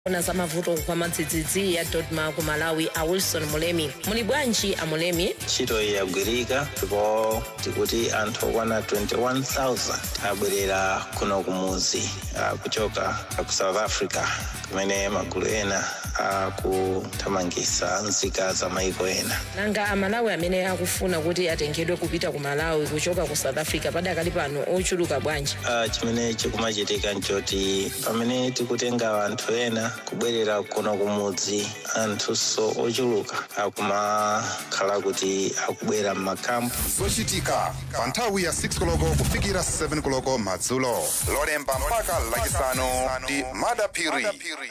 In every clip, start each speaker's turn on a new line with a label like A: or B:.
A: ona za mavuto kwa madzidzidzi ya dodma ku malawi a wilson mulemi muli bwanji a mulemi
B: ntchito iyi yagwirika ndipo tikuti anthu okwana 21000 abwerera kuno kumudzi ah, kuchoka ku south africa kumene magulu ena akuthamangitsa nzika za maiko ena
A: nanga amalawi amene akufuna kuti atengedwe kupita ku malawi kuchoka ku south africa padakali pano ochuluka bwanji
B: Ah, chimene chikumachitika nchoti pamene tikutenga anthu ena kubwerera kuno kumudzi anthunso ochuluka akumakhala kuti akubwera m'makampu
C: zochitika pa nthawi ya 6 koloko kufikira 7 koloko madzulo lolemba mpaka lachisanu ndi madapiri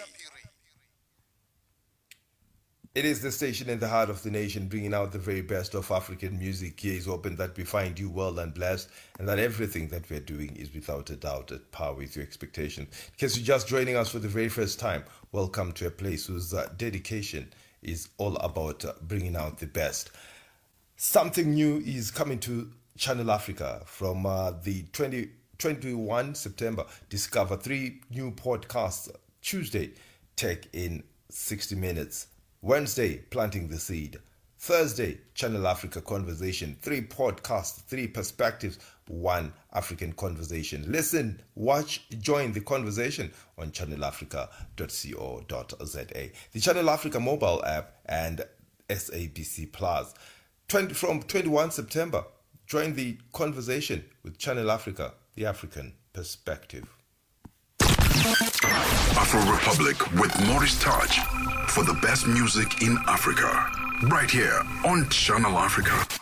D: It is the station in the heart of the nation, bringing out the very best of African music. Here is hoping that we find you well and blessed, and that everything that we're doing is without a doubt at par with your expectation. In case you're just joining us for the very first time, welcome to a place whose uh, dedication is all about uh, bringing out the best. Something new is coming to Channel Africa from uh, the 20, 21 September. Discover three new podcasts. Tuesday, Tech in 60 Minutes. Wednesday, Planting the Seed. Thursday, Channel Africa Conversation. Three podcasts, three perspectives, one African conversation. Listen, watch, join the conversation on channelafrica.co.za. The Channel Africa mobile app and SABC Plus. 20, from 21 September, join the conversation with Channel Africa, the African perspective.
E: Afro Republic with Morris Touch for the best music in Africa. Right here on Channel Africa.